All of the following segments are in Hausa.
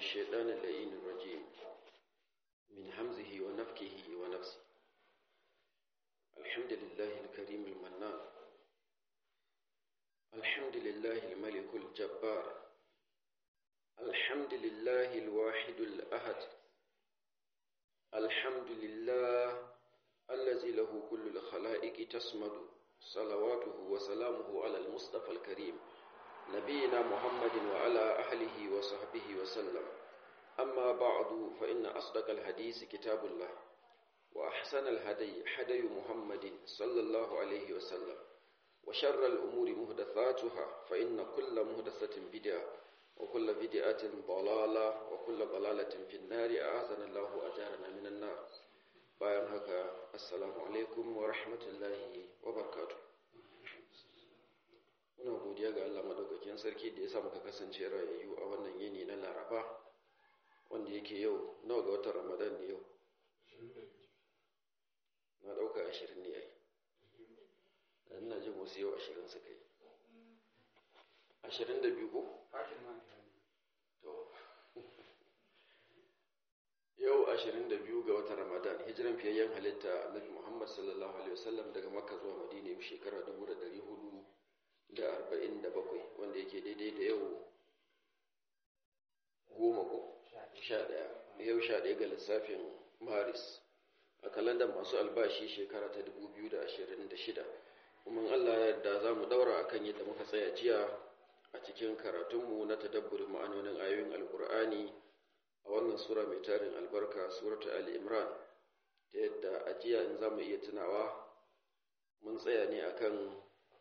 الشيطان اللئين الرجيم من همزه ونفكه ونفسه الحمد لله الكريم المنان الحمد لله الملك الجبار الحمد لله الواحد الأحد الحمد لله الذي له كل الخلائق تسمد صلواته وسلامه على المصطفى الكريم نبينا محمد وعلى أهله وصحبه وسلم أما بعد فإن أصدق الحديث كتاب الله وأحسن الهدي هدي محمد صلى الله عليه وسلم وشر الأمور مهدثاتها فإن كل مهدثة بدعة وكل بدعة ضلالة وكل ضلالة في النار أعاذنا الله وأجارنا من النار bayan haka assalamu alaikum wa rahmatullahi wa barakatuh muna godiya ga Allah madaukakin sarki da ya sa muka kasance rayayyu a wannan yini na Laraba wanda yake yau nawa ga watan Ramadan ne yau na dauka 20 ne ai dan ina jin wasu yau 20 suka yi 22 ko to yau 22 ga watan Ramadan hijiran fiyayyen halitta Annabi Muhammad sallallahu alaihi wasallam daga Makka zuwa Madina yau shekara 1447 wanda yake daidai da yau goma ko sha ɗaya yau sha ɗaya ga lissafin Maris a kalandar masu albashi shekara ta 2026 kuma Allah yadda za mu daura akan yadda muka tsaya jiya a cikin karatunmu na tadabburin ma'anonin ayoyin alkur'ani a wannan sura mai tarin albarka suratu al-imran ta yadda a jiya in za mu iya tunawa mun tsaya ne akan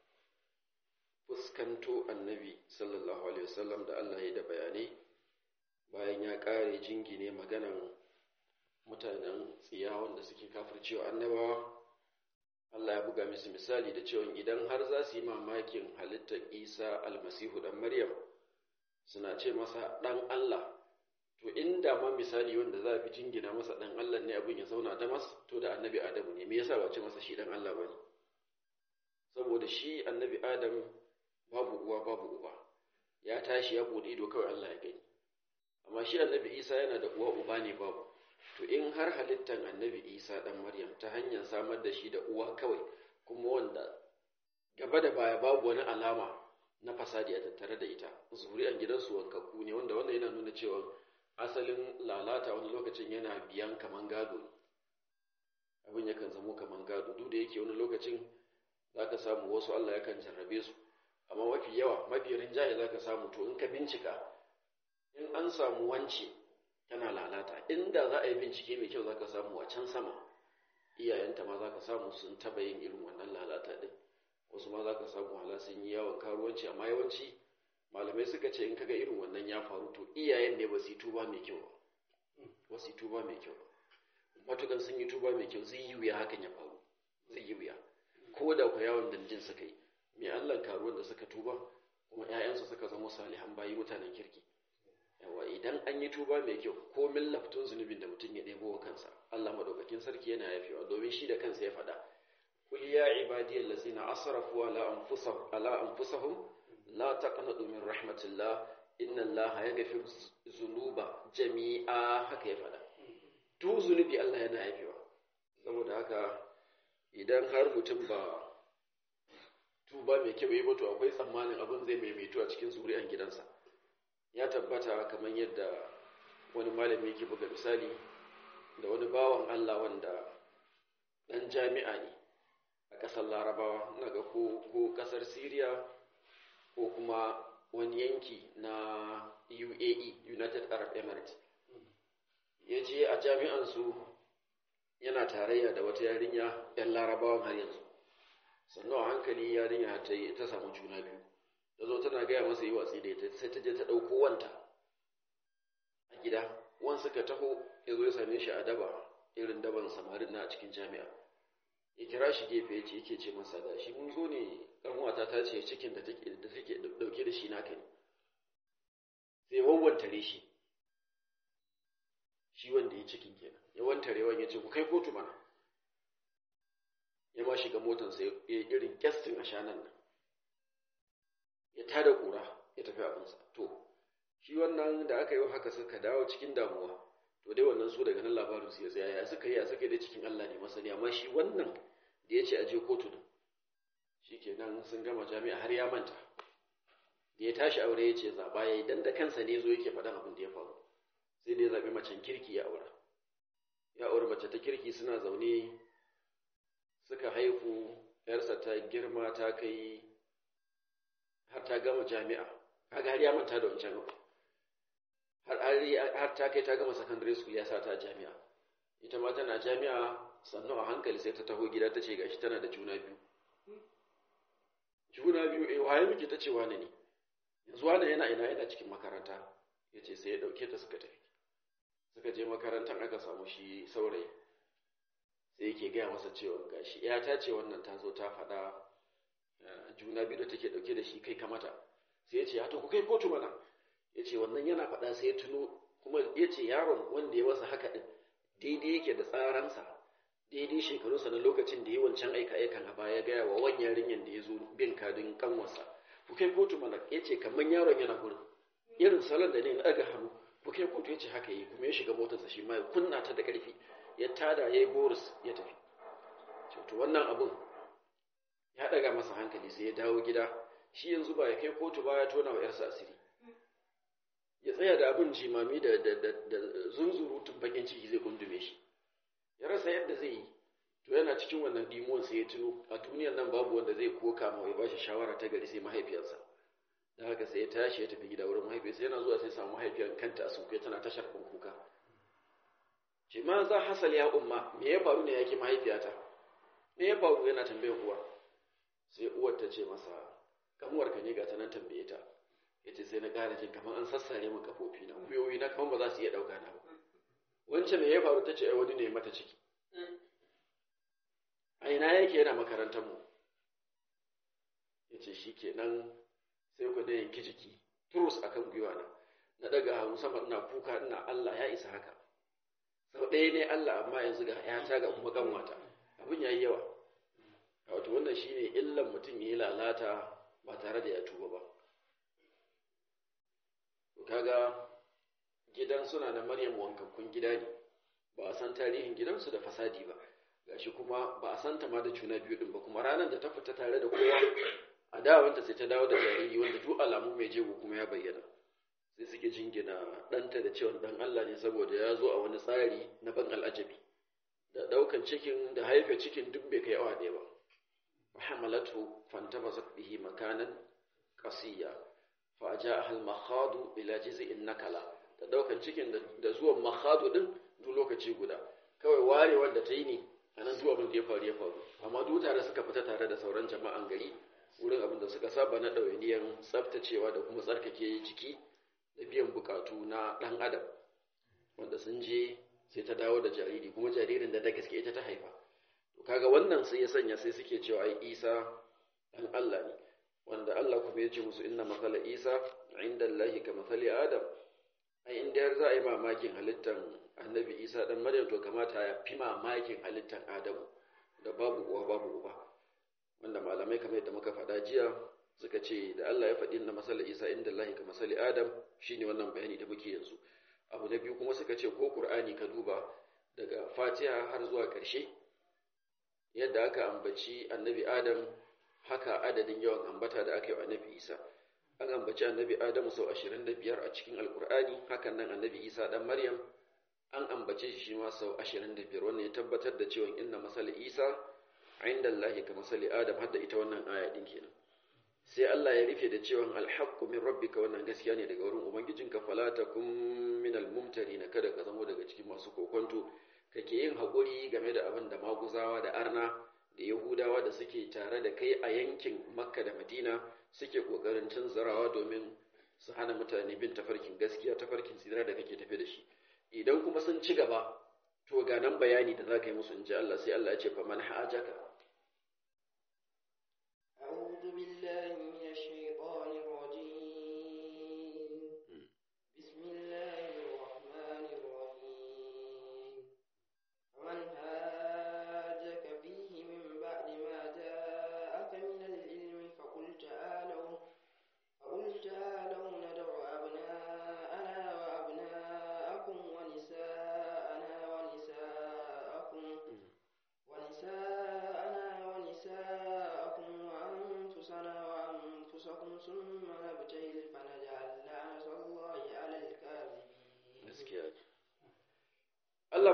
fuskanto annabi sallallahu alaihi wasallam da Allah ya da bayanai bayan ya kare jingine maganan mutanen tsiya wanda suke kafircewa annabawa Allah ya buga musu misali da cewa idan har za su yi mamakin halittar Isa almasihu dan Maryam suna ce masa dan Allah to inda ma misali wanda za a fi jingina masa dan Allah ne abin ya zauna da masa to da annabi Adamu ne me yasa ba ce masa shi dan Allah bane saboda shi annabi Adam babu uwa babu uba ya tashi ya bude ido kawai Allah ya gani amma shi annabi Isa yana da uwa uba ne babu to in har halittar annabi Isa dan Maryam ta hanyar samar da shi da uwa kawai kuma wanda gaba da baya babu wani alama na fasadi a tattare da ita zuri'an gidansu wankakku ne wanda wannan yana nuna cewa asalin lalata wani lokacin yana biyan kaman gado ne abin yakan zamo kaman gado duk da yake wani lokacin zaka samu wasu Allah yakan jarrabe su amma mafi yawa mafi rinjaye zaka samu to in ka bincika in an samu wance tana lalata inda za a yi bincike mai kyau zaka samu a can sama iyayenta ma zaka samu sun taba yin irin wannan lalata din wasu ma zaka samu hala sun yi yawon karuwanci amma yawanci malamai suka ce in kaga irin wannan ya faru to iyayen ne ba su yi tuba mai kyau ba ba su yi tuba mai kyau ba matukan sun yi tuba mai kyau zai yi wuya hakan ya faru zai yi wuya ko da ku yawon dandin suka yi mai allah karuwan da suka tuba kuma 'ya'yansu suka zama salihan bayi mutanen kirki yawa idan an yi tuba mai kyau ko min laftun zunubin da mutum ya ɗebo wa kansa allah madaukakin sarki yana yafewa domin shi da kansa ya faɗa قل يا عبادي الذين أسرفوا على أنفسهم على أنفسهم لا تقنطوا من رحمة الله إن الله يغفر الذنوب جميعا haka ya faɗa duk zunubi Allah yana yafewa saboda haka idan har mutum ba tuba mai kyau yi ba to akwai tsammanin abin zai maimaito a cikin zuri'an gidansa ya tabbata kamar yadda wani malami yake buga misali da wani bawan Allah wanda ɗan jami'a ne a ƙasar larabawa na ga ko ƙasar syria ko kuma wani yanki na uae united arab emirates ya je a jami'ansu yana tarayya da wata yarinya 'yan larabawan har yanzu sannan a hankali yarinya ta samu juna biyu ta zo tana gaya masa yi watsi da ita sai ta je ta ɗauko wanta a gida wan suka taho ya zo ya same shi a daba irin daban samarin na a cikin jami'a ya kira shi gefe ya ce yake ce masa da shi mun zo ne ƙanwata ta ce cikin da take da take dauke da shi naka ne sai wawwantare shi shi wanda ya cikin kenan ya wantare wani ya ce ku kai kotu mana ya ma shiga motansa ya irin kyastin a shanan nan ya tada kura ya tafi abinsa to shi wannan da aka yi haka suka dawo cikin damuwa to dai wannan su daga nan labarin su ya tsaya ya suka yi ya suka dai cikin Allah ne masani amma shi wannan da ya ce a je kotu din shikenan sun gama jami'a har ya manta da ya tashi aure ya ce zaɓa ya yi dan da kansa ne zo yake faɗan abin da ya faru sai da ya zaɓi macen kirki ya aura ya aure mace ta kirki suna zaune suka haihu yarsa ta girma ta kai har ta gama jami'a kaga har ya manta da wancan abu har ta kai ta gama secondary school ya sa ta jami'a ita ma tana jami'a sannu a hankali sai ta taho gida ta ce gashi tana da juna biyu juna biyu eh waye miki ta ce wani ne yanzu wani yana ina yana cikin makaranta ya ce sai ya ɗauke ta suka tafi suka je makarantar aka samu shi saurayi sai yake gaya masa cewa gashi ya ta ce wannan ta zo ta faɗa juna biyu da take ɗauke da shi kai kamata sai ya ce ya to ku kai kotu mana ya ce wannan yana faɗa sai ya tuno kuma ya ce yaron wanda ya masa haka ɗin daidai yake da tsaransa daidai shekarunsa na lokacin da ya wancan aika-aikan a baya gaya wa wani yarinyar da ya zo bin kadin kanwarsa ku kai kotu mana ya ce kamar yaron yana gurin irin salon da ne na ɗaga hannu ku kai kotu ya ce haka yi kuma ya shiga motarsa shi ma ya kunna ta da ƙarfi ya tada ya yi boris ya tafi to wannan abun ya ɗaga masa hankali sai ya dawo gida shi yanzu ba ya kai kotu ba ya tona wa ‘yarsa asiri ya tsaya da abin jimami da zunzurutun bakin ciki zai gundume shi ya rasa yadda zai yi to yana cikin wannan dimuwan sai ya tuno a duniyar nan babu wanda zai koka ma ya ba shi shawara ta gari sai mahaifiyarsa da haka sai ya tashi ya tafi gida wurin mahaifiyarsa yana zuwa sai samu mahaifiyar kanta a sunkuya tana tashar kuka ce ma za hasal ya umma me ya faru ne yake mahaifiyata me ya faru yana tambayar uwa sai uwar ta ce masa kamuwar ka ne ga ta nan tambaye ta yace sai na ƙara jin kamar an sassare min kafofi na gwiwoyi na kamar ba za su iya ɗauka na ba wancan me ya faru ta ce ai wani ne mata ciki a ina yake yana makarantar mu yace shikenan sai ku da yanki jiki turus akan gwiwa na na daga hannu sama ina kuka ina Allah ya isa haka sau ɗaya ne Allah amma yanzu ga ‘yata ga kuma ƙanwata abin ya yi yawa wato wannan shi ne illan mutum ya yi lalata ba tare da ya tuba ba kaga gidan suna na maryam wankakkun gida ne ba a san tarihin gidansu da fasadi ba gashi kuma ba a santa ma da juna biyu din ba kuma ranar da ta fita tare da kowa a dawanta sai ta dawo da jariri wanda duk alamu mai jego kuma ya bayyana sai suke jingina ɗanta da cewa ɗan Allah ne saboda ya zo a wani tsari na ban al'ajabi da ɗaukan cikin da haife cikin duk bai kai awa ɗaya ba hamalatu fantabasat bihi makanan qasiya fa jaa al makhadu ila jiz'in nakala da ɗaukan cikin da zuwan makhadu din duk lokaci guda kawai ware wanda ta yi ne anan duk abin da ya faru ya faru amma duk tare suka fita tare da sauran jama'an gari wurin abin da suka saba na ɗawainiyar tsaftacewa da kuma tsarkake jiki da biyan bukatu na ɗan adam wanda sun je sai ta dawo da jariri kuma jaririn da da gaske ita ta haifa to kaga wannan sai ya sanya sai suke cewa ai isa ɗan Allah ne wanda Allah kuma ya ce musu inna masala isa inda Allahi ka masali adam ai inda yar za a yi mamakin halittar annabi isa ɗan maryam to kamata ya fi mamakin halittar adamu da babu uwa babu uba wanda malamai kamar yadda muka faɗa jiya suka ce da Allah ya faɗi na masala Isa inda Allah ka masali Adam shine wannan bayani da muke yanzu abu na biyu kuma suka ce ko Qur'ani ka duba daga Fatiha har zuwa ƙarshe yadda aka ambaci annabi Adam haka adadin yawan ambata da aka yi wa annabi Isa an ambaci annabi Adam sau 25 a cikin Alƙur'ani hakan nan annabi Isa dan Maryam an ambace shi ma sau 25 wannan ya tabbatar da cewa inna masala Isa inda Allah ka masali Adam hadda ita wannan aya din kenan sai Allah ya rufe da cewa alhaqqu min rabbika wannan gaskiya ne daga wurin ubangijinka fala takum min almumtarin kada ka zamo daga cikin masu kokonto kake yin hakuri game da abin da maguzawa da arna da yahudawa da suke tare da kai a yankin makka da madina suke kokarin cin zarawa domin su hana mutane bin tafarkin gaskiya tafarkin tsira da kake tafe da shi idan kuma sun ci gaba to ga nan bayani da za ka yi musu in ji Allah sai Allah ya ce fa man hajaka أبناءنا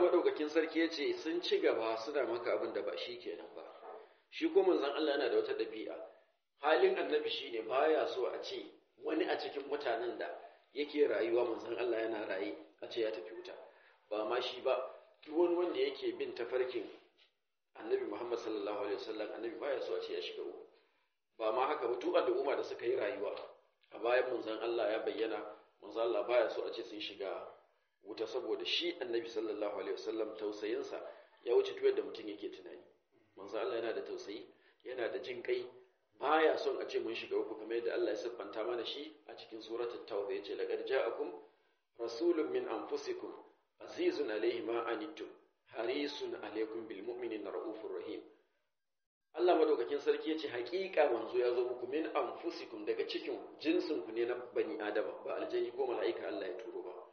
madaukakin sarki ya ce sun ci gaba suna maka abin da ba shi kenan ba shi ko manzon Allah yana da wata ɗabi'a halin annabi shine baya so a ce wani a cikin mutanen da yake rayuwa manzon Allah yana raye a ce ya tafi wuta ba ma shi ba duk wani wanda yake bin tafarkin annabi Muhammad sallallahu alaihi wasallam annabi baya so a ce ya shiga uku ba ma haka ba duk al'umma da suka yi rayuwa a bayan manzon Allah ya bayyana manzon Allah baya so a ce sun shiga wuta saboda shi annabi sallallahu alaihi wasallam tausayinsa ya wuce duk yadda mutum yake tunani manzon Allah yana da tausayi yana da jin kai baya son a ce mun shiga uku kamar yadda Allah ya siffanta mana shi a cikin suratul tauba yace laqad ja'akum rasulun min anfusikum azizun alayhi ma anittum harisun alaykum bil mu'minina raufur rahim Allah madaukakin sarki yace haƙiƙa manzo ya zo muku min anfusikum daga cikin jinsin ku ne na bani adama ba aljani ko mala'ika Allah ya turo ba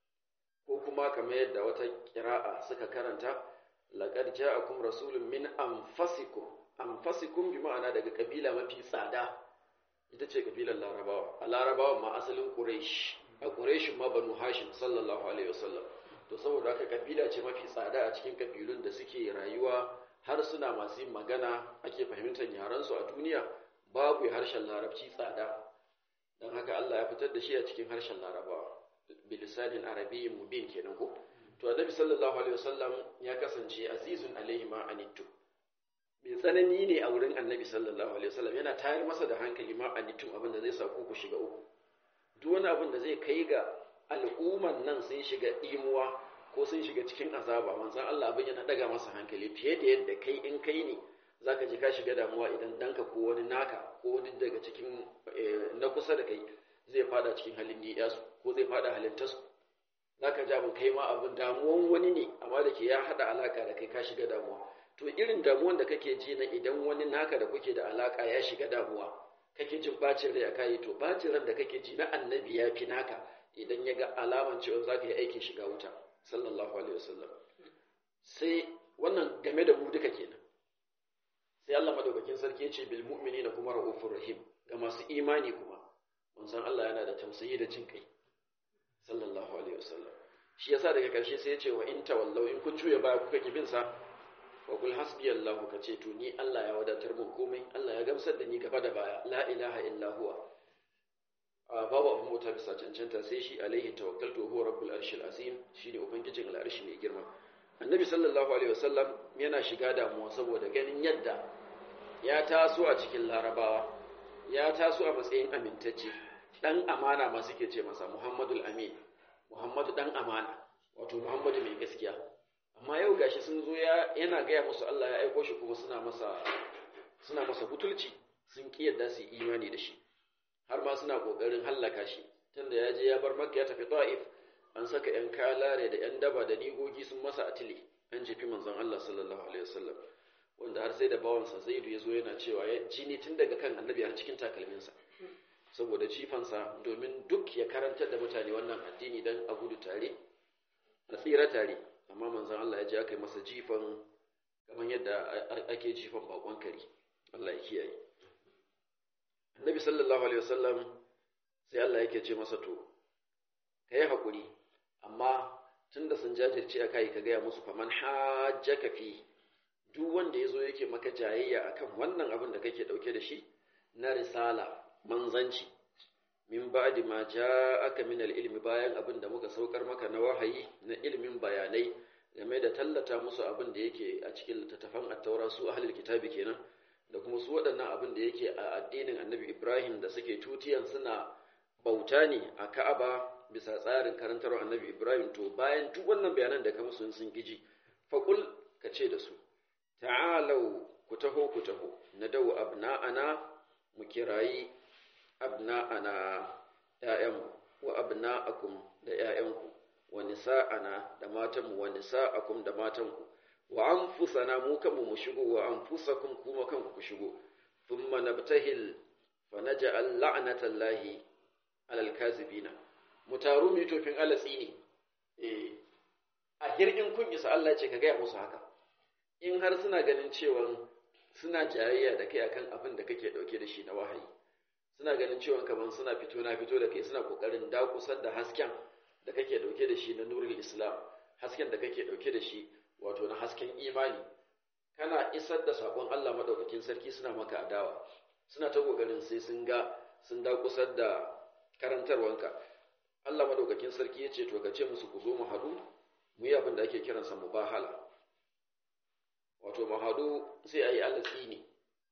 ko kuma kamar yadda wata kira'a suka karanta laqad ja'akum rasulun min anfusikum anfasikum bi ma'ana daga kabila mafi tsada ita ce kabilar larabawa a larabawa ma asalin quraish a quraish ma banu hashim sallallahu alaihi wasallam to saboda haka kabila ce mafi tsada a cikin kabilun da suke rayuwa har suna masu yin magana ake fahimtar yaran su a duniya babu harshen larabci tsada dan haka Allah ya fitar da shi a cikin harshen larabawa bilisanin arabiyyin mubin kenan ko to annabi sallallahu alaihi wasallam ya kasance azizun alaihi ma anittu mai tsanani ne a wurin annabi sallallahu alaihi wasallam yana tayar masa da hankali ma anittu abin da zai sa ku ku shiga uku duk wani abin da zai kai ga al'umman nan sun shiga imuwa ko sun shiga cikin azaba manzon Allah abin yana daga masa hankali fiye da yadda kai in kai ne zaka ji ka shiga damuwa idan danka ko wani naka ko wani daga cikin na kusa da kai zai fada cikin halin niyasu ko zai fada halin tasu zaka ji abin kai ma abin damuwan wani ne amma da ke ya hada alaka da kai ka shiga damuwa to irin damuwan da kake ji na idan wani naka da kuke da alaka ya shiga damuwa kake jin bacin rai a kayi to bacin ran da kake ji na annabi ya fi naka idan ya ga alaman cewa za ka yi aikin shiga wuta sallallahu alaihi wasallam sai wannan game da mu duka kenan sai Allah madaukakin sarki ya ce bil mu'minina kuma ra'ufur rahim ga masu imani kuma mun san Allah yana da tausayi da jin kai sallallahu alaihi wasallam shi yasa daga karshe sai ya ce wa in tawallau in kun juya baya kuka kibin sa wa kul hasbiyallahu ka ce to ni Allah ya wadatar mun komai Allah ya gamsar da ni gaba da baya la ilaha illa huwa babu abin mota bisa cancanta sai shi alaihi tawakkaltu huwa rabbul arshil azim shine ubangijin al'arshi mai girma annabi sallallahu alaihi wasallam yana shiga damuwa saboda ganin yadda ya taso a cikin larabawa ya taso a matsayin amintacce dan amana ma suke ce masa muhammadul amin muhammadu dan amana wato muhammadu mai gaskiya amma yau gashi sun zo yana gaya musu Allah ya aiko shi kuma suna masa suna masa butulci sun ki yadda su imani da shi har ma suna kokarin hallaka shi tunda ya je ya bar makka ya tafi ta'if an saka yan kalare da yan daba da nigogi sun masa atili an jefi manzon Allah sallallahu alaihi wasallam wanda har sai da bawansa Zaidu ya zo yana cewa ya jini tun daga kan annabi har cikin takalminsa saboda jifansa domin duk ya karantar da mutane wannan addini dan a gudu tare a tsira tare amma manzon Allah ya je aka yi masa jifan kamar yadda ake jifan bakon kare Allah ya kiyaye Annabi sallallahu alaihi wasallam sai Allah yake ce masa to kai hakuri amma tunda sun jajirce a kai ka gaya musu faman hajjaka fi duk wanda yazo yake maka jayayya akan wannan abin da kake dauke da shi na risala manzanci min ba'di ma ja'aka min al-ilmi bayan abin da muka saukar maka na wahayi na ilmin bayanai game da tallata musu abin da yake a cikin littattafan at-taura su ahlul kitabi kenan da kuma su waɗannan abin da yake a addinin Annabi Ibrahim da suke tutiyan suna bauta ne a Ka'aba bisa tsarin karantarwa Annabi Ibrahim to bayan duk wannan bayanan da ka musu sun kiji faqul ka ce da su ta'alau ku taho ku taho na dau abna'ana mu kirayi abna'ana ‘ya'yanmu wa abna'akum da ‘ya'yanku wa nisa'ana da matanmu wa nisa'akum da matanku wa anfusana mu kanmu mu shigo wa anfusakum kuma kanku ku shigo thumma nabtahil fa naj'al la'natallahi alal kazibina mu taru mu tofin alatsi ne eh a hirgin kun isa Allah ce ka gaya musu haka in har suna ganin cewa suna jayayya da kai akan abin da kake dauke da shi na wahayi suna ganin cewa kamar suna fito na fito da kai suna kokarin dakusar da hasken da kake dauke da shi na nurul islam hasken da kake dauke da shi wato na hasken imani kana isar da sakon Allah madaukakin sarki suna maka adawa suna ta kokarin sai sun ga sun da kusar da karantarwanka Allah madaukakin sarki ya ce to ka ce musu ku zo mu hadu mu yi abin da ake kiransa mubahala wato mu hadu sai ayi Allah tsini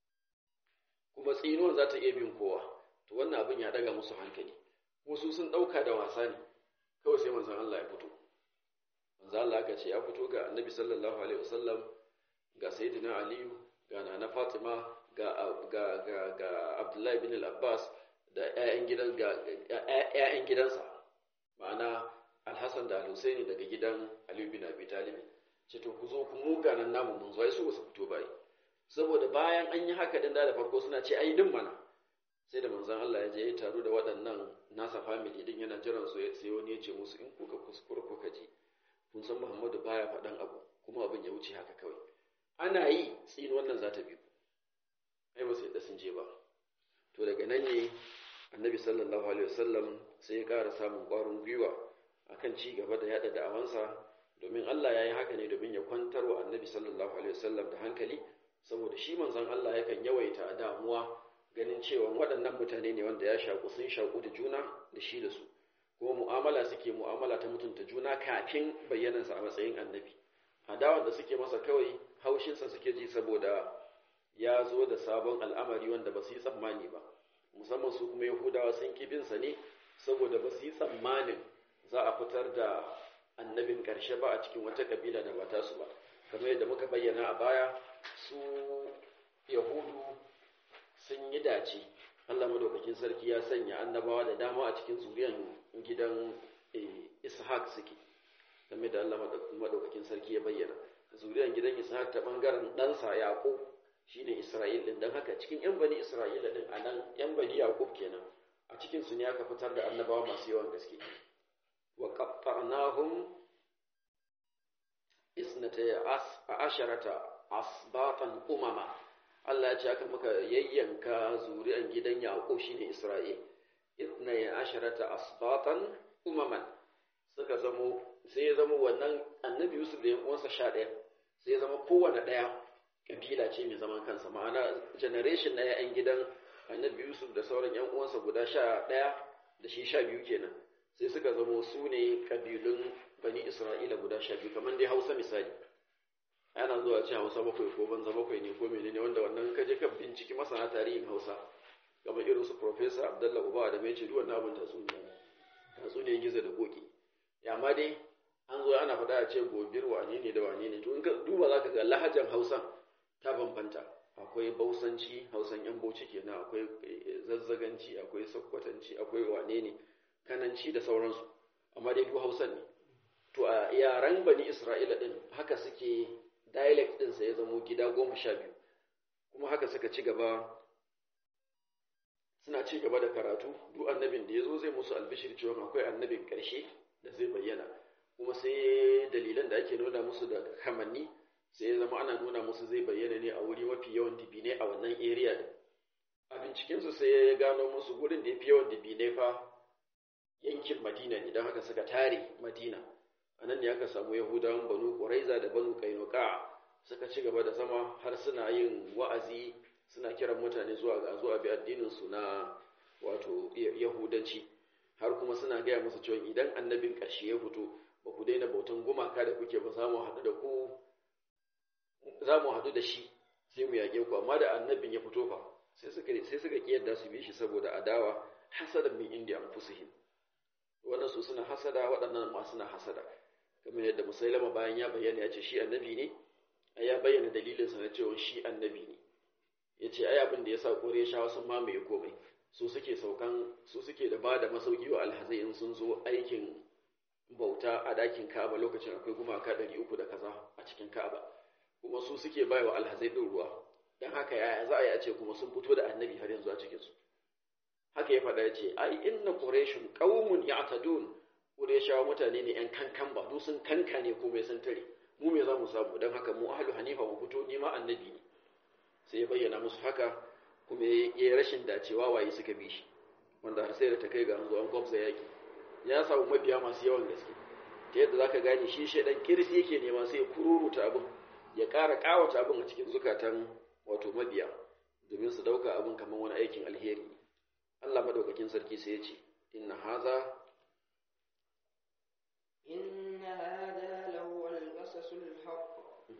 kuma tsinuwan za ta iya bin kowa to wannan abin ya daga musu hankali wasu sun dauka da wasa ne kawai sai manzon Allah ya fito manzon Allah aka ce ya fito ga Annabi sallallahu alaihi wasallam ga Sayyidina Aliyu ga Nana Fatima ga ga ga ga Abdullahi bin al-Abbas da ƴaƴan gidan ga ƴaƴan gidansa ma'ana Al-Hassan da Al-Husaini daga gidan Aliyu bin Abi Talib ce to ku zo ku muga nan namu mun zo ai su ba su fito bai saboda bayan an yi haka din da farko suna ce ai din mana sai da manzon Allah ya je ya taru da waɗannan nasa family din yana jiran su sai wani ya ce musu in kuka kuskura kuka ji kun san Muhammadu baya faɗan abu kuma abin ya wuce haka kawai ana yi tsin wannan za ta bi ai ba su yadda sun je ba to daga nan ne annabi sallallahu alaihi wasallam sai ya ƙara samun ƙwarin gwiwa akan ci gaba da yada da'awansa domin Allah ya yi haka ne domin ya kwantar wa annabi sallallahu alaihi wasallam da hankali saboda shi manzon Allah yakan yawaita damuwa ganin cewa waɗannan mutane ne wanda ya shaku sun shaku da juna da shi da su kuma mu'amala suke mu'amala ta mutunta juna kafin bayyanansa a matsayin annabi adawar da suke masa kawai haushinsa suke ji saboda ya zo da sabon al'amari wanda ba su yi tsammani ba musamman su kuma yahudawa sun kibinsa ne saboda ba su yi tsammanin za a fitar da annabin ƙarshe ba a cikin wata ƙabila da ba tasu ba kamar yadda muka bayyana a baya su yahudu sun yi dace Allah madaukakin sarki ya sanya annabawa da dama a cikin zuriyan gidan ishaq suke game da Allah madaukakin sarki ya bayyana zuriyan gidan ishaq ta bangaren ɗansa yaqub shine isra'il din dan haka cikin yan bani isra'ila din anan yan bani yaqub kenan a cikin su ne aka fitar da annabawa masu yawan gaske wa qatta'nahum isnatay asharata asbatan umama Allah ya ce aka muka yayyanka zuri'an gidan Yaqub shine Isra'il itna ya asharata asbatan umaman suka zamo sai ya zama wannan annabi Yusuf da yan uwansa 11 sai ya zama kowanne daya kabila ce mai zaman kansa ma'ana generation na yan gidan annabi Yusuf da sauran yan uwansa guda 11 da shi 12 kenan sai suka zamo su ne kabilun bani Isra'ila guda 12 kamar dai Hausa misali ana zuwa ce hausa bakwai ko banza bakwai ne ko menene wanda wannan kaje ka binciki masana tarihin hausa kamar irin su professor abdullah uba da mai ce duk wannan abin tatsuniya tatsuniya gizo da koki ya ma dai an zo ana faɗa a ce gobir wane ne da wane ne to in ka duba za ka ga lahajan hausan ta bambanta akwai bausanci hausan yan bauchi kenan akwai zazzaganci akwai sakkwatanci akwai wane ne kananci da sauransu amma dai duk hausan ne to a yaren bani isra'ila din haka suke dialect ɗinsa ya zamo gida goma sha biyu kuma haka suka ci gaba suna ci gaba da karatu duk annabin da ya zo zai musu albishir cewa akwai annabin ƙarshe da zai bayyana kuma sai dalilan da ake nuna musu da kamanni sai ya zama ana nuna musu zai bayyana ne a wuri mafi yawan dibine a wannan area din a bincikensu sai ya gano musu gurin da ya fi yawan dibine fa yankin madina ne don haka suka tare madina a nan ne aka samu yahudawan banu ƙuraiza da banu ƙainuka suka ci gaba da zama har suna yin wa'azi suna kiran mutane zuwa ga zuwa bi addininsu na wato yahudanci har kuma suna gaya musu cewa idan annabin ƙarshe ya fito ba ku daina bautan gumaka da kuke ba za mu haɗu da ku za mu haɗu da shi sai mu yaƙe ku amma da annabin ya fito fa sai suka sai suka kiyarda su bi shi saboda adawa hasadan min indi anfusihim wannan su suna hasada waɗannan ma suna hasada kamar yadda musailama bayan ya bayyana ya ce shi annabi ne ai ya bayyana dalilinsa na cewa shi annabi ne ya ce ai abin da ya sa kore shawa sun mamaye komai su suke saukan su suke da ba da masauki wa alhazai in sun zo aikin bauta a dakin ka'aba lokacin akwai gumaka ɗari uku da kaza a cikin ka'aba kuma su suke bai wa alhazai ɗin ruwa don haka yaya za a yi a ce kuma sun fito da annabi har yanzu a cikinsu haka ya faɗa ya ce ai inna quraishun qaumun ya'tadun quraishawa mutane ne yan kankan ba duk sun kanka ne ko mai sun tare mu me za mu samu don haka mu ahlu hanifa mu fito ni ma annabi ne sai ya bayyana musu haka kuma ya yi rashin dacewa waye suka bi shi wanda har sai da ta kai ga an zo an gwamza yaki ya samu mabiya masu yawan gaske ta yadda zaka gane shi shaidan kirsi yake nema sai ya kururuta abin ya ƙara ƙawata abin a cikin zukatan wato mabiya domin su dauka abin kamar wani aikin alheri Allah madaukakin sarki sai ya ce inna haza إن هذا لهو القصص الحق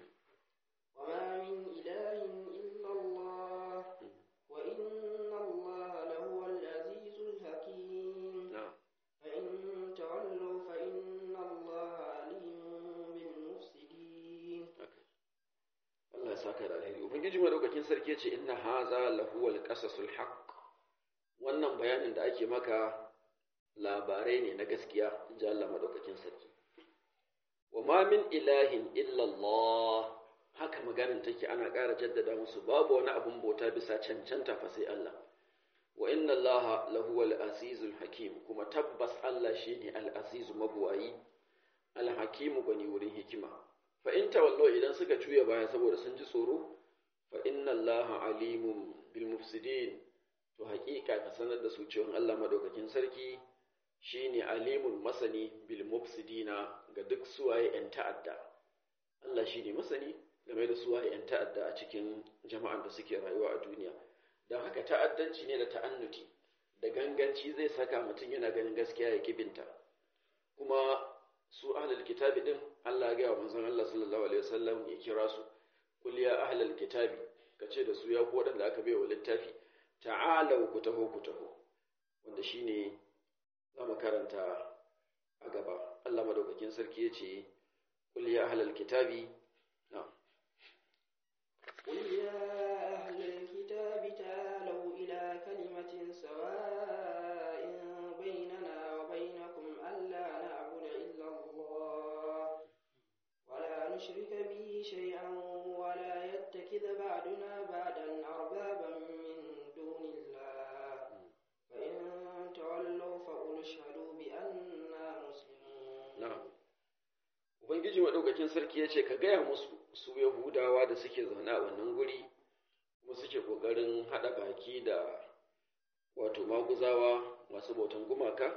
وما من إله إلا الله وإن الله لهو العزيز الحكيم na'am فإن تولوا فإن الله عليم بالمفسدين Allah ya saka da alheri ubangiji madaukakin sarki ya ce inna haza lahuwal qasasul haqq wannan bayanin da ake maka labarai ne na gaskiya inji Allah madaukakin sarki wa ma min ilahin illa Allah haka maganin take ana ƙara jaddada musu babu wani abun bauta bisa cancanta fa sai Allah wa inna Allah lahuwal azizul hakim kuma tabbas Allah shine al-azizu mabuwayi al-hakimu gani wurin hikima fa in tawallo idan suka juya baya saboda sun ji tsoro fa inna allaha alimun bil mufsidin to haƙiƙa ka sanar da su cewa Allah madaukakin sarki shine alimun masani bil mufsidina ga duk suwaye yan ta'adda Allah shine masani game da suwaye yan ta'adda a cikin jama'an da suke rayuwa a duniya don haka ta'addanci ne da ta'annuti da ganganci zai saka mutum yana ganin gaskiya ya kibinta kuma su ahlul kitabi din Allah ya gaya wa manzon Allah sallallahu alaihi wasallam ya kira su kul ya ahlul kitabi kace da su ya ku wadanda aka bai wa littafi ta'alau ku taho ku taho wanda shine za mu karanta a gaba Allah madaukakin sarki yace kul ya ahlul kitabi na'am قل يا أهل الكتاب تعالوا إلى كلمة سواء بيننا وبينكم ألا نعبد إلا الله ولا نشرك به شيئا ولا يتخذ بعضنا بعضا أربابا من دون الله فإن تولوا فقل اشهدوا بأننا مسلمون na'am ubangiji madaukakin sarki yace ka gaya musu su yahudawa da suke zaune a wannan guri kuma suke kokarin hada baki da wato maguzawa masu bautan gumaka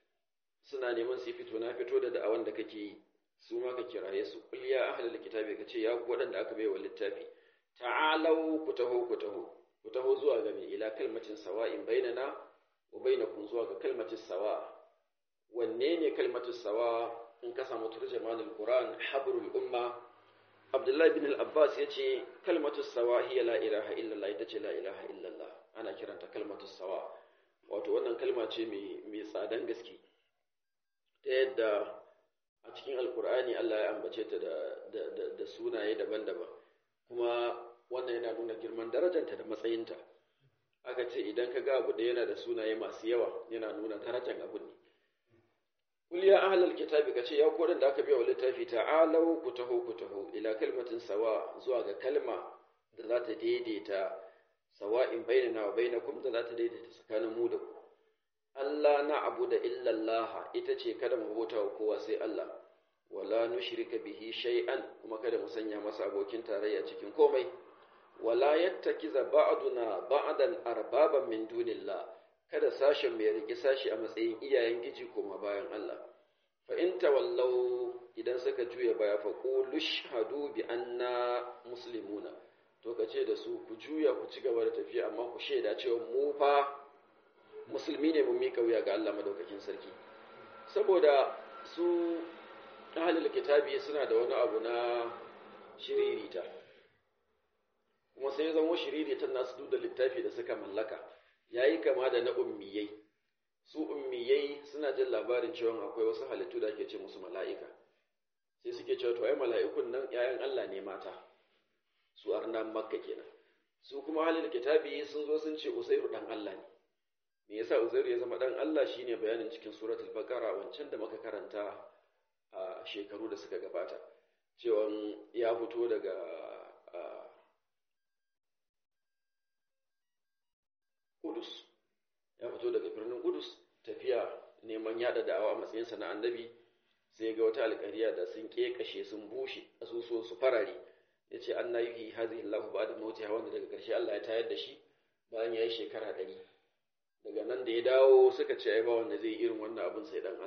suna neman su yi fito na fito da da'awan da kake yi su ma ka kiraye su qul ya ahlul kitabi kace ya ku wadanda aka bai wa littafi ta'alau ku taho ku taho ku taho zuwa ga mai ila kalmatin sawa'in bainana wa bainakum zuwa ga kalmatin sawa wanne ne kalmatin sawa in ka samu turjamanul qur'an habrul umma abdullahi bin al-abbas yace kalmatus sawa hiya la ilaha illallah ita ce la ilaha illallah ana kiranta kalmatus sawa wato wannan kalma ce mai mai tsadan gaske ta yadda a cikin alkur'ani Allah ya ambace ta da, da, da, da sunaye daban-daban kuma wannan yana nuna girman darajanta da matsayinta aka ce idan ka ga abu da yana da sunaye masu yawa yana nuna darajar abu ne Kul ya ahlal kitabi kace ya kodan da aka biya wa littafi ta'alau ku taho ku taho ila kalmatin sawa zuwa ga kalma da za ta daidaita sawa'in bainana wa bainakum da za ta daidaita tsakanin mu da ku Allah na abu da illallah ita ce kada mu bauta wa kowa sai Allah wala nushrika bihi shay'an kuma kada mu sanya masa abokin tarayya cikin komai wala yattakiza ba'duna ba'dan arbaban min dunillah kada sashen mai riki sashi a matsayin iyayen giji koma bayan Allah fa in tawallau idan suka juya baya fa qulu shahadu bi anna muslimuna to kace da su ku juya ku ci gaba da tafiya amma ku shaida cewa mu fa musulmi ne mun mika wuya ga Allah madaukakin sarki saboda su ahlul kitabi suna da wani abu na shiririta kuma sai zama shiriritan nasu duk da littafi da suka mallaka yayi kama da na ummiyai su ummiyai suna jin labarin cewa akwai wasu halittu da ake ce musu mala'ika sai suke cewa to ai mala'ikun nan ‘ya'yan Allah ne mata su arnan makka kenan su kuma halin kitabi sun zo sun ce usairu dan Allah ne me yasa uzairu ya zama dan Allah shine bayanin cikin suratul baqara wancan da muka karanta a shekaru da suka gabata cewa ya fito daga Kudus ya fito daga birnin Kudus tafiya neman yada da'awa a matsayinsa na annabi sai ga wata alƙariya da sun ƙeƙashe sun bushe asusuwan su farare ya ce an na yi hazihi Allah ba da mawuti wanda daga ƙarshe Allah ya tayar da shi bayan ya yi shekara ɗari daga nan da ya dawo suka ce ai ba wanda zai irin wannan abin sai dan Allah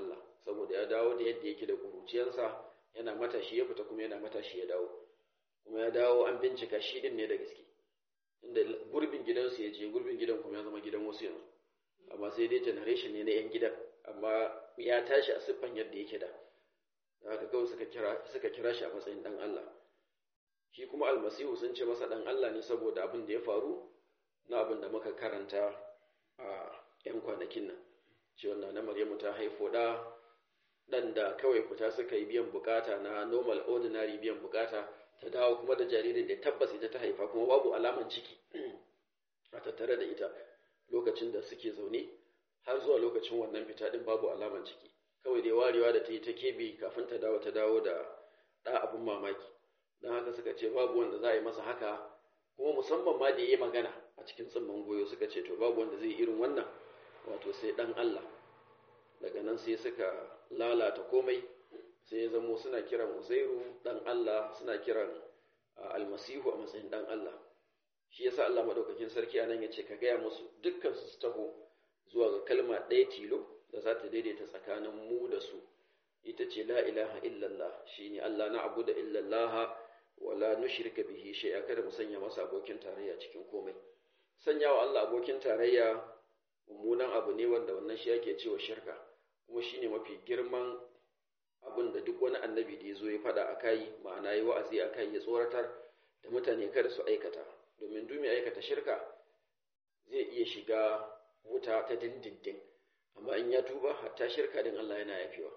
saboda ya dawo da yadda yake da kuruciyarsa yana matashi ya fita kuma yana matashi ya dawo kuma ya dawo an bincika shi din ne da gaske inda gurbin gidansu ya je gurbin gidan kuma ya zama gidan wasu yanzu amma sai dai generation ne na yan gidan amma ya tashi a siffan yadda yake da da haka kawai suka kira suka kira shi a matsayin dan Allah shi kuma almasihu sun ce masa dan Allah ne saboda abin da ya faru na abin da muka karanta a yan kwanakin nan ce wannan na Maryamu ta haifo da dan da kawai fita suka yi biyan bukata na normal ordinary biyan bukata ta dawo kuma da jaririn da tabbas ita ta haifa kuma babu alaman ciki a tattare da ita lokacin da suke zaune har zuwa lokacin wannan fita din babu alaman ciki kawai dai warewa da ta yi ta kebe kafin ta dawo ta dawo da ɗa abin mamaki don haka suka ce babu wanda za a yi masa haka kuma musamman ma da ya yi magana a cikin tsimman goyo suka ce to babu wanda zai yi irin wannan wato sai ɗan Allah daga nan sai suka lalata komai sai ya zamo suna kiran uzairu ɗan Allah suna kiran almasihu a matsayin ɗan Allah shi yasa Allah madaukakin sarki anan ya ce ka gaya musu dukkan su taho zuwa ga kalma ɗaya tilo da za ta daidaita tsakanin mu da su ita ce la ilaha illallah shine Allah na abu da illallah wala nushrika bihi shay'a kada mu sanya masa abokin tarayya cikin komai sanya wa Allah abokin tarayya mummunan abu ne wanda wannan shi yake cewa shirka kuma shine mafi girman abin da duk wani annabi da ya zo ya faɗa a kai ma'ana yi wa'azi a kai ya tsoratar da mutane kada su aikata domin dumi aikata shirka zai iya shiga wuta ta dindindin amma in ya tuba hatta shirka din Allah yana yafewa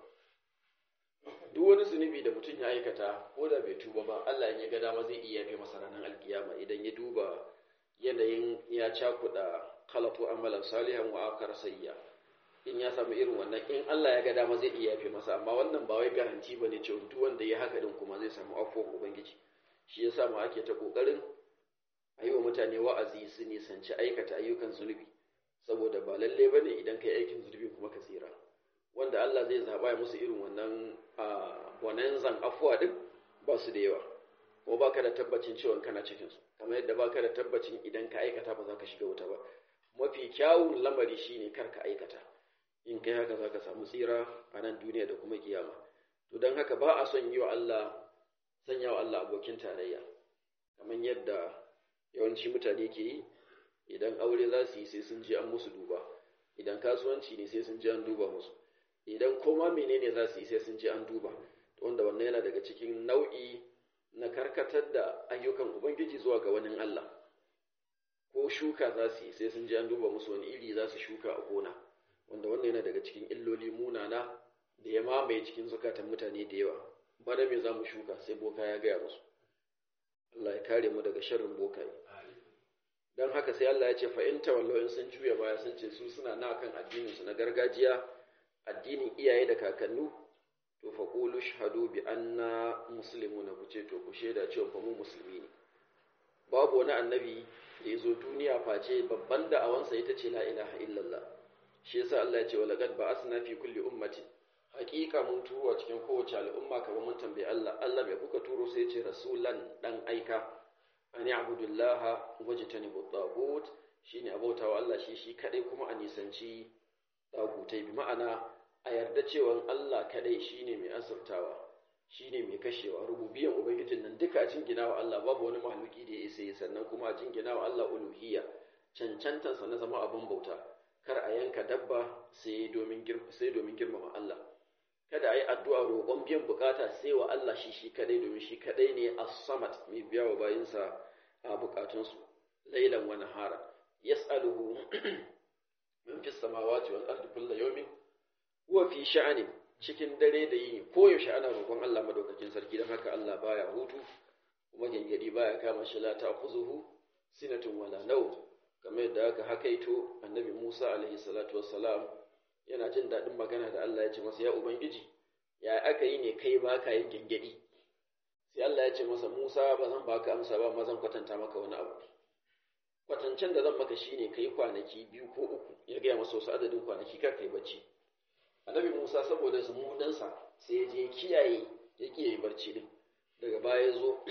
duk wani zunubi da mutum ya aikata ko da bai tuba ba Allah in ya ga dama zai iya yafe masa ranar alkiyama idan ya duba yanayin ya cakuɗa khalatu amalan salihan wa akar sayya in ya samu irin wannan in Allah ya ga dama zai iya yafe masa amma wannan ba wai garanti bane cewa duk wanda ya haka din kuma zai samu afuwar ubangiji shi yasa ma ake ta kokarin a yi wa mutane wa'azi su nisanci aikata ayyukan zunubi saboda ba lalle bane idan kai aikin zunubi kuma ka tsira wanda Allah zai zaba ya musu irin wannan bonanzan afuwa din ba su da yawa kuma baka da tabbacin cewa kana cikin su kamar yadda baka da tabbacin idan ka aikata ba za ka shiga wuta ba mafi kyawun lamari shine kar ka aikata in kai haka za ka samu tsira a nan duniya da kuma kiyama to don haka ba a son yi wa Allah sanya wa Allah abokin tarayya kamar yadda yawanci mutane ke yi idan aure za su yi sai sun je an musu duba idan kasuwanci ne sai sun je an duba musu idan koma menene za su yi sai sun je an duba wanda wannan yana daga cikin nau'i na karkatar da ayyukan ubangiji zuwa ga wani Allah ko shuka za su yi sai sun je an duba musu wani iri za su shuka a gona wanda wannan yana daga cikin illoli munana da ya mamaye cikin zukatan mutane da yawa bana me za mu shuka sai boka ya gaya musu Allah ya kare mu daga sharrin bokaye don haka sai Allah ya ce fa in tawallo sun juya baya sun ce su suna na kan addinin su na gargajiya addinin iyaye da kakannu to fa qulu shahadu bi anna muslimuna ku ce to ku shaida cewa fa mu musulmi ne babu wani annabi da ya zo duniya face babban da'awansa ita ce la ilaha illallah shi yasa Allah ya ce walaqad ba'asna fi kulli ummatin haqiqa mun turo a cikin kowace al'umma kamar mun tambayi Allah Allah bai kuka turo sai ya ce rasulan dan aika an ya'budullaha wajtanibu tagut shine abautawa Allah shi shi kadai kuma a nisanci tagutai bi ma'ana a yarda cewa Allah kadai shine mai azurtawa shine mai kashewa rububiyan ubangijin nan duka a jingina wa Allah babu wani mahaluki da ya isa yi sannan kuma a jingina wa Allah uluhiyya cancantansa na zama abin bauta kar a yanka dabba sai domin sai domin girmama Allah kada a yi addu'a roƙon biyan bukata sai wa Allah shi shi kadai domin shi kadai ne as-samad mai biya wa bayinsa a bukatunsu lailan wa nahara yas'aluhu min fis samawati wal ardi kullu yawmin huwa fi sha'anin cikin dare da yini koyaushe ana roƙon Allah madaukakin sarki don haka Allah baya hutu kuma gengedi baya kama shi la ta'khuzuhu sinatun wala naw kamar yadda aka hakaito annabi Musa alaihi salatu wassalam yana jin daɗin magana da Allah ya ce masa ya ubangiji ya aka yi ne kai baka yin gengedi sai Allah ya ce masa Musa ba zan baka amsa ba amma zan kwatanta maka wani abu kwatancen da zan maka shine kai kwanaki biyu ko uku ya gaya masa wasu adadin kwanaki kar kai bacci annabi Musa saboda zumudansa sai ya je kiyaye ya kiyaye barci din daga baya ya zo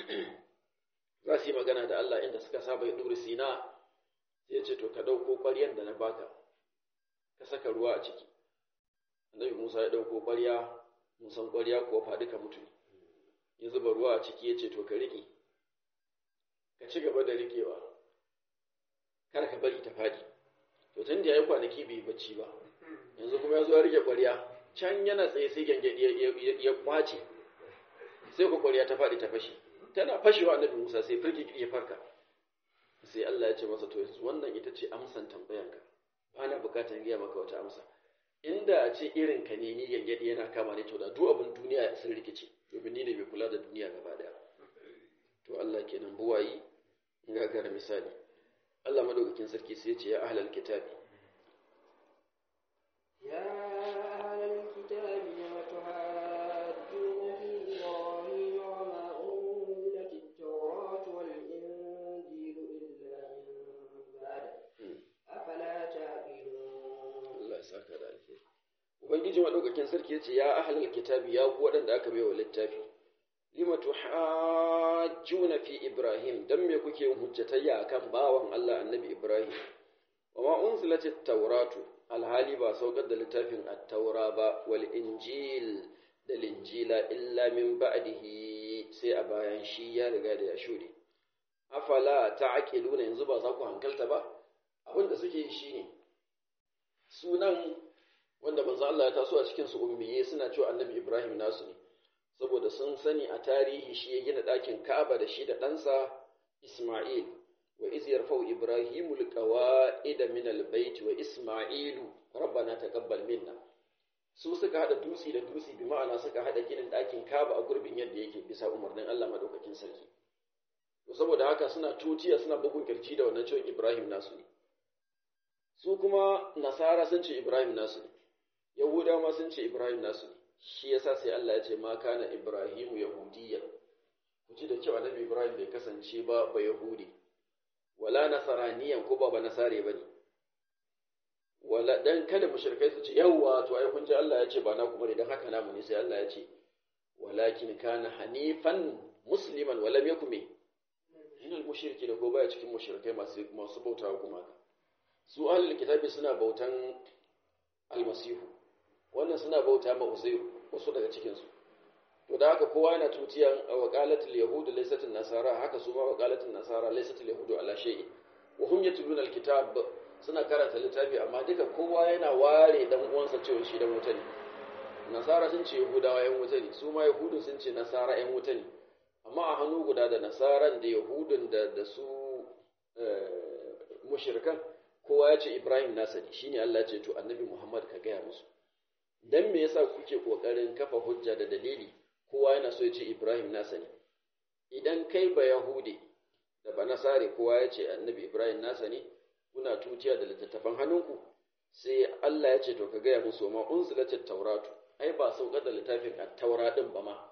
za su yi magana da Allah inda suka saba ya duri sina sai ya ce to ka dauko ƙwaryar da na baka ka saka ruwa a ciki annabi Musa ya ɗauko ƙwarya mun san ƙwarya kuwa faɗi ka mutu ya zuba ruwa a ciki ya ce to ka riƙe ka ci gaba da riƙewa kar ka bari ta faɗi to tun da ya yi kwanaki bai bacci ba yanzu kuma ya zo ya rike ƙwarya can yana tsaye sai gyangyaɗi ya kwace sai ku ƙwarya ta faɗi ta fashe tana fashewa annabi musa sai firgi ya farka sai allah ya ce masa to wannan ita ce amsan tambayanka ba na bukatar gaya maka wata amsa inda a ce irin ka ne ni gyangyaɗi yana kama ne to da duk abin duniya sun rikice domin ni ne bai kula da duniya gaba daya to allah kenan buwayi gagara misali Allah madaukakin sarki sai ce ya ahlal kitabi ya ahlal kitabi lima tuhajjuna fi ibrahim wa ma unzilat at-taurat wal injil illa min ba'd afala ta'qilun Allah ya saka da alheri ubangiji madaukakin sarki ya ce ya ahlal kitabi ya ku waɗanda aka bai wa littafi lima tuhajjuna fi ibrahim dan me kuke yin hujjatayya akan bawan Allah annabi ibrahim wa ma unzilatit tawratu alhali ba saukar da littafin at-taura ba wal injil da linjila illa min ba'dihi sai a bayan shi ya riga da ya shude afala ta'qiluna yanzu ba za ku hankalta ba abin da suke yi shine sunan wanda manzo Allah ya taso a cikin su ummiye suna cewa annabi ibrahim nasu ne saboda sun sani a tarihi shi ya gina ɗakin Ka'aba da shi da ɗansa Isma'il wa iz yarfau Ibrahimu alqawa'ida min albayt wa Isma'ilu rabbana taqabbal minna su suka hada dutsi da dutsi bi ma'ana suka hada ginin ɗakin Ka'aba a gurbin yadda yake bisa umarnin Allah madaukakin sarki to saboda haka suna tutiya suna bugun kirji da wannan cewa Ibrahim nasu ne su kuma nasara sun ce Ibrahim nasu ne yahudawa ma sun ce Ibrahim nasu ne shi yasa sai Allah ya ce ma kana Ibrahimu yahudiyya ku ji da kyau annabi Ibrahim bai kasance ba ba yahudi wala nasaraniyan ko ba ba nasare bane wala dan kada mushrikai su ce yawwa to ai kun ji Allah ya ce ba na kuma ne dan haka namu ne sai Allah ya ce walakin kana hanifan musliman walam yakum minal mushriki da ko baya cikin mushrikai masu masu bautawa kuma su ahlul kitabi suna bautan almasihu wannan suna bauta ma uzairu wasu daga cikinsu to da haka kowa yana tutiyan waqalatul yahudu laysatul nasara haka su ma waqalatul nasara laysatul yahudu ala shay'in wa hum yatluna alkitab suna karanta littafi amma duka kowa yana ware dan uwansa cewa shi dan wuta ne nasara sun ce yahudawa yan wuta ne su ma yahudun sun ce nasara yan wuta ne amma a hannu guda da nasaran da yahudun da da su mushrikan kowa ya ce ibrahim nasa ne shine Allah ya ce to annabi muhammad ka gaya musu dan me yasa kuke kokarin kafa hujja da dalili kowa yana so ya ce Ibrahim nasa ne idan kai ba Yahudi da ba Nasare kowa ya ce annabi Ibrahim nasa ne kuna tutiya da littattafan hannunku sai Allah ya ce to ka gaya musu ma unzilatit tauratu ai ba saukar da littafin at-taura din ba ma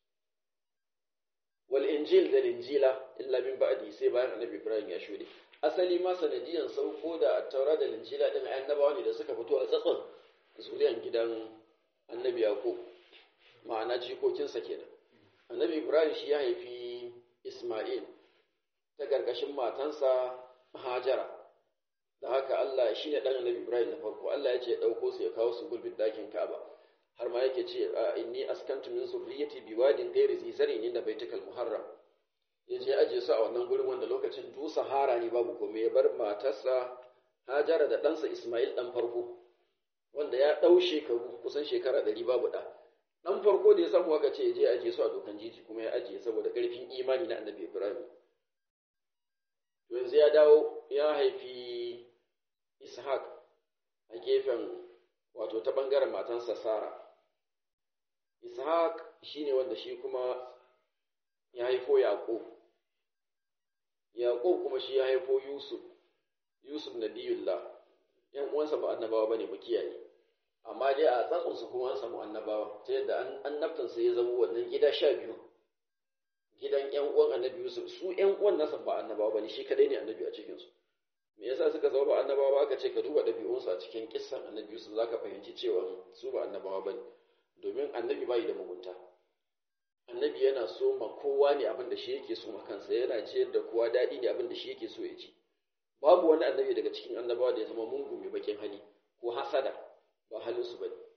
wal injil da injila illa min ba'di sai bayan annabi Ibrahim ya shude asali ma sanadiyan sauko da at-taura da injila din annabawa ne da suka fito a tsatson zuriyan gidan annabi Yaqub ma'ana jikokinsa kenan annabi Ibrahim shi ya haifi Isma'il ta ƙarƙashin matansa Hajara da haka Allah shi ne ɗan annabi Ibrahim na farko Allah ya ce ya ɗauko su ya kawo su gurbin ɗakin Ka'aba har ma yake ce inni askantu min zurriyyati biwadin ghairi zi zar'in inda baitikal muharram ya je aje su a wannan gurin wanda lokacin du sahara ne babu komai ya bar matarsa Hajara da ɗansa Isma'il ɗan farko wanda ya ɗau shekaru kusan shekara ɗari babu ɗa ɗan farko da ya samu aka ce ya je aje su a dokan jiji kuma ya ajiye saboda ƙarfin imani na annabi Ibrahim yanzu ya dawo ya haifi Ishaq a gefen wato ta ɓangaren matansa Sara Ishaq shine wanda shi kuma ya haifo Yaƙub Yaƙub kuma shi ya haifo Yusuf Yusuf nabiyullah ‘yan uwansa ba annabawa ba ne mu kiyaye, amma dai a tsatsunsu kuma an samu annabawa, ta yadda annabtansa ya zama wannan gida sha biyu, gidan ‘yan uwan annabi Yusuf, su ‘yan uwan nasa ba annabawa ba ne, shi kadai ne annabi a cikinsu. Me yasa suka zama ba annabawa ba aka ce ka duba ɗabi'unsu a cikin kissan annabi Yusuf za ka fahimci cewa su ba annabawa ba ne, domin annabi bayi da mugunta. Annabi yana so ma kowa ne abin da shi yake so ma kansa, yana ciyar da kowa daɗi ne abin da shi yake so ya ci. babu wani annabi daga cikin annabawa da ya zama mungu mai bakin hali ko hasada ba halinsu ba ne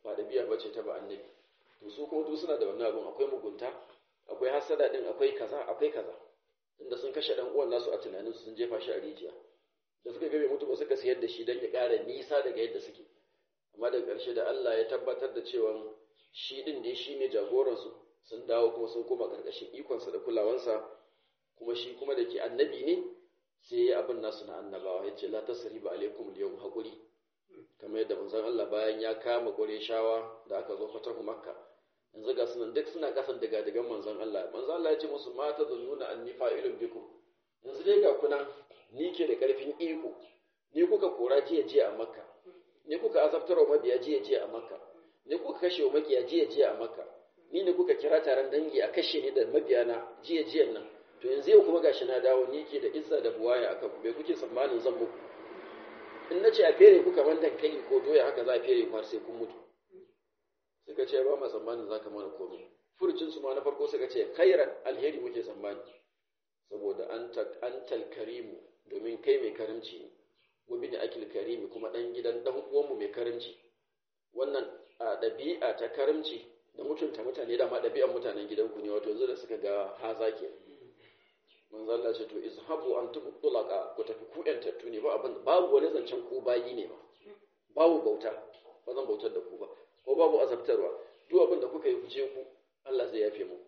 ba ɗabi'a bace ta ba annabi to su kuma duk suna da wannan abun akwai mugunta akwai hasada din akwai kaza akwai kaza inda sun kashe dan uwan nasu a tunanin sun jefa shi a rijiya da suka ga bai mutu ba suka sayar da shi don ya ƙara nisa daga yadda suke amma daga ƙarshe da Allah ya tabbatar da cewa shi din ne shi ne jagoransu sun dawo kuma sun koma ƙarƙashin ikonsa da kulawansa kuma shi kuma da ke annabi ne sai ya abin nasu na annabawa ya ce la tasriba alaikum al-yawm haƙuri kamar yadda manzon Allah bayan ya kama shawa da aka zo fatahu makka yanzu ga sunan duk suna kasan daga dagan manzon Allah manzon Allah ya ce musu ma ta zunnuna anni fa'ilun bikum yanzu dai ga kuna ni ke da karfin iko ni kuka kora jiya jiya a makka ni kuka azabtar wa mabiya jiya jiya a makka ni kuka kashe wa makiya jiya jiya a makka ni ne kuka kira taron dangi a kashe ni da mabiyana jiya jiyan nan to yanzu yau kuma gashi na dawo ni ke da izza da buwaya akan ku bai kuke tsammanin zan muku in na ce a fere ku kamar dankali ko doya haka za a fere ku har sai kun mutu suka ce ba ma tsammanin za ka mana komai furucin su ma na farko suka ce khairan alheri muke tsammani saboda an karimu domin kai mai karimci ne gobe ne akil karimi kuma dan gidan dan uwanmu mai karimci wannan a ɗabi'a ta karimci da mutunta mutane da ma ɗabi'an mutanen gidanku ne wato yanzu da suka ga haza ke manzo Allah ce to izhabu antum tulaqa ku tafi ku yantattu ne ba abin babu wani zancen ku bayi ne ba babu bauta ba zan bautar da ku ba ko babu azabtarwa duk abin da kuka yi ku je ku Allah zai yafe mu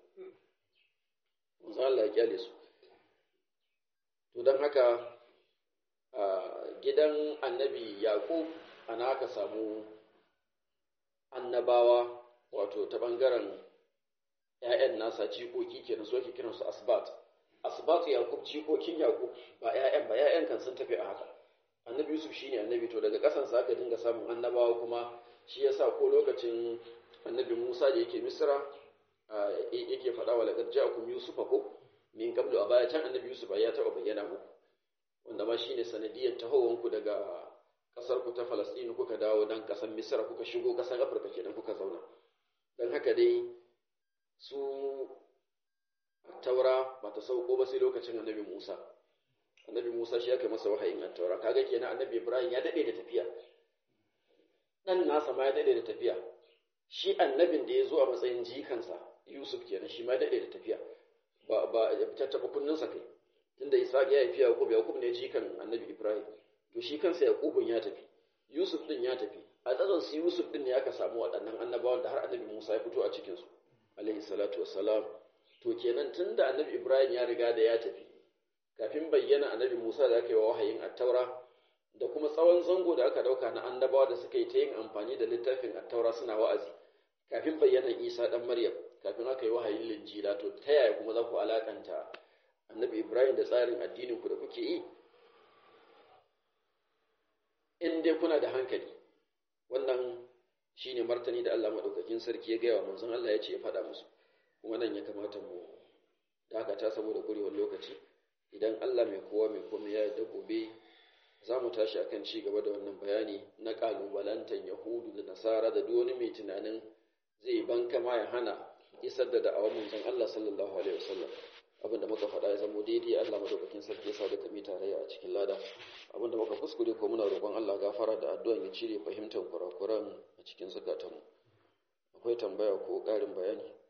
manzo Allah ya kyale su to dan haka a gidan annabi yaqub ana aka samu annabawa wato ta bangaren ‘ya'yan nasa jikoki kenan so ake kiransu asbat asbatu yakub jikokin yakub ba ƴaƴan ba ƴaƴan kan sun tafi a haka annabi yusuf shine annabi to daga kasan sa aka dinga samun annabawa kuma shi yasa ko lokacin annabi musa da yake misra yake faɗa wa laqad ja'akum yusufa ko min qablu a baya can annabi yusuf ya taɓa bayyana muku wanda ma shine sanadiyar tahowan ku daga kasar ku ta Falasɗinu kuka dawo dan kasar Misra kuka shigo kasar Afirka kenan kuka zauna dan haka dai su taura ba ta sauko ba sai lokacin annabi Musa annabi Musa shi aka masa wahayin taura kaga kenan annabi Ibrahim ya dade da tafiya dan nasa ma ya dade da tafiya shi annabin da ya zo a matsayin jikansa Yusuf kenan shi ma ya dade da tafiya ba ba tattaba kunninsa kai tunda Isa ya haifi Yakub Yakub ne jikan annabi Ibrahim to shi kansa Yakubun ya tafi Yusuf din ya tafi a tsatson su Yusuf din ne aka samu waɗannan annabawan da har annabi Musa ya fito a cikin su alaihi salatu wassalam to kenan tunda annabi Ibrahim ya riga da ya tafi kafin bayyana annabi Musa da aka yi wa wahayin attaura da kuma tsawon zango da aka dauka na annabawa da suka yi ta yin amfani da littafin attaura suna wa'azi kafin bayyana Isa dan Maryam kafin aka yi wahayin linjila to ta yaya kuma za ku alakanta annabi Ibrahim da tsarin addinin ku da kuke yi in dai kuna da hankali wannan shine martani da Allah madaukakin sarki ya gaya wa manzon Allah ya ce ya faɗa musu kuma nan ya kamata mu dakata saboda kurewar lokaci idan Allah mai kowa mai komai ya yarda gobe za mu tashi akan ci gaba da wannan bayani na kalubalantan yahudu da nasara da duk wani mai tunanin zai banka ma ya hana isar da da'awar manzon Allah sallallahu alaihi wasallam abin da muka faɗa ya zamo daidai Allah madaukakin sarki ya sa da kami tarayya a cikin lada abin da muka kuskure ko muna roƙon Allah gafara da addu'an ya cire fahimtar kurakuran a cikin zukatanmu akwai tambaya ko ƙarin bayani